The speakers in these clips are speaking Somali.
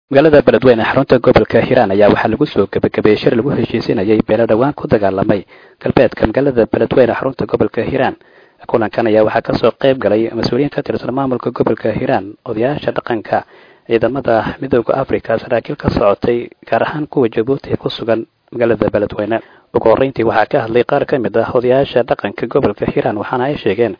magaalada beledweyne xarunta gobolka hiiraan ayaa waxaa lagu soo gebagabeeyey shir lagu heshiisinayay beelo dhowaan ku dagaalamay galbeedka magaalada beledweyne xarunta gobolka hiiraan kulankan ayaa waxaa kasoo qayb galay mas-uuliyiin ka tirsan maamulka gobolka hiiraan odayaasha dhaqanka ciidamada midooda africa saraakiil ka socotay gaar ahaan kuwa jabuuti ee ku sugan magaalada beledweyne ugu horreyntii waxaa ka hadlay qaar ka mid ah odayaasha dhaqanka gobolka hiiraan waxaana ay sheegeen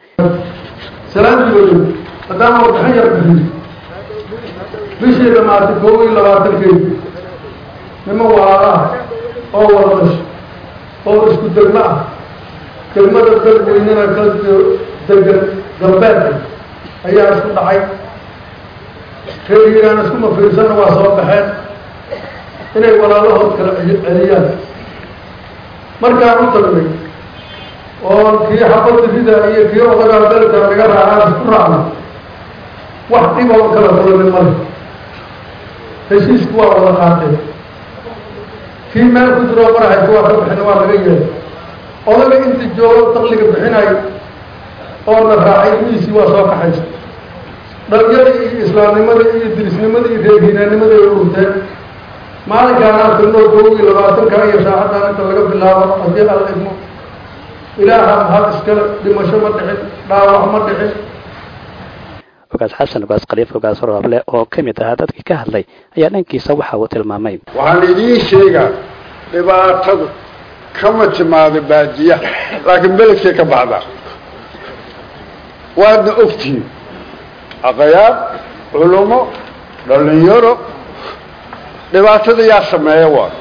haddaan warbixin yar bixiyo bishii dhamaatay koob iyo labaatankeedi niman walaalaah oo wada dhasho oo isku degmo ah degmada dalweynena ka degan galbeedka ayaa isku dhacay reer hiiraan iskuma fiirsanna waa soo baxeen inay walaalahood kala celiyaan markaan u tagnay oo kii xabadda rida iyo kii odagaa dalka naga raacaan isku raacnay wax dhib oo kala kulanay male heshiisku waa wada qaatay kii meel ku jiroo maraxayka waa ka bixin waa laga yeelay odaga inta joogo dakliga bixinayo oo na raacay wiisii waa soo kaxaysa dhalinyada iyo islaamnimada iyo dirisnimada iyo reerhiinaannimada ay ururteen maalinkaanaan tagnoo koob iyo labaatanka iyo saacaddan inta laga bilaabo haddii alla idmo ilaaha mahad iskale dhimasho ma dhicin dhaawac ma dhicin ogaas xasan ogaas khaliif ogaas rooble oo ka mid ahaa dadkii ka hadlay ayaa dhankiisa waxa uu tilmaamay waxaan idiin sheegaa dhibaatadu kama timaado baadiya laakiin beledkay ka baxdaa waadna ogtihiin aqayaab culumo dhalinyaro dhibaatada yaa sameeya waa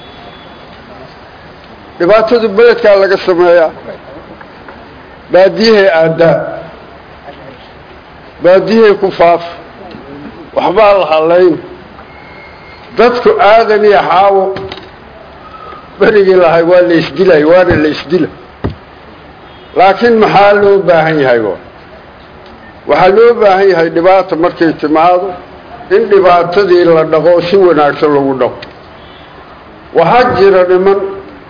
dhibaatadu beledkaa laga sameeyaa baadiyahay aadaa baadiyahay ku faafa waxbaa la halayn dadku aadan iyo xaawo berigii lahay waa la isdilay waana la isdila laakiin maxaa loo baahan yahay wa waxaa loo baahan yahay dhibaata markay timaado in dhibaatadii la dhaqo si wanaagsan lagu dhaqo waxaa jira niman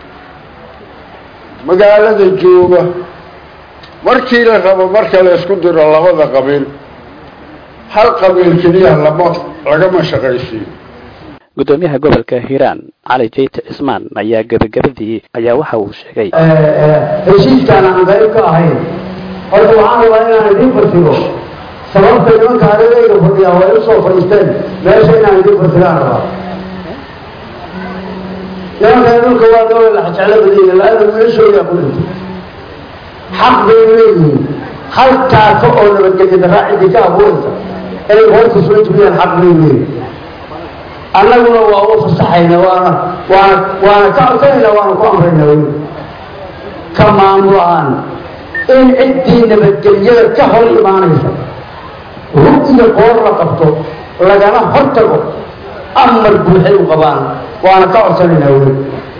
magaalada jooga markii la rabo marka la isku diro labada qabiil hal qabiil keliya lama lagama shaqaysiiyo guddoomiyaha gobolka hiiraan cali jayte cismaan ayaa gebagabadii ayaa waxa uu sheegay heshiiskaan aan qayb ka ahayn horta waxaan rabaa inaan idiin fasiro sababta nimanka aregayga fadhiyaa way u soo fadhiisteen meesha inaan idiin fasiraan rabaa nimankan dhulka waa dawla laxjeclo badanya laana wiilashoodaa ku dhintay xaq bay leeyihiin halkaasa oo nabadgelya daraa cidii ka abuuraysa inay hoorta soo jibiyaan xaq bay leeyihin annaguna waa u fasaxayna waana waana waana ka codsanayna waana ku amrayna wy ka maamul ahaan in ciddii nabadgelyada ka hor imaanaysa hub iyo qoor la qabto lagana hor tago amar buuxay u qabaan waana ka codsanaynaa wy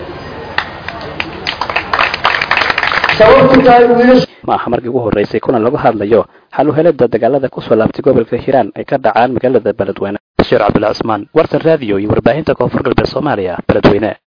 sababtu tahay wiilash ma aha markii ugu horreysay kulan lagu hadlayo xal u helada dagaalada kusoo laabtay gobolka hiiraan ay ka dhacaan magaalada beledweyne bashiir cabdulla cismaan wartan raadiyo iyo warbaahinta koonfur galbeed soomaaliya beledweyne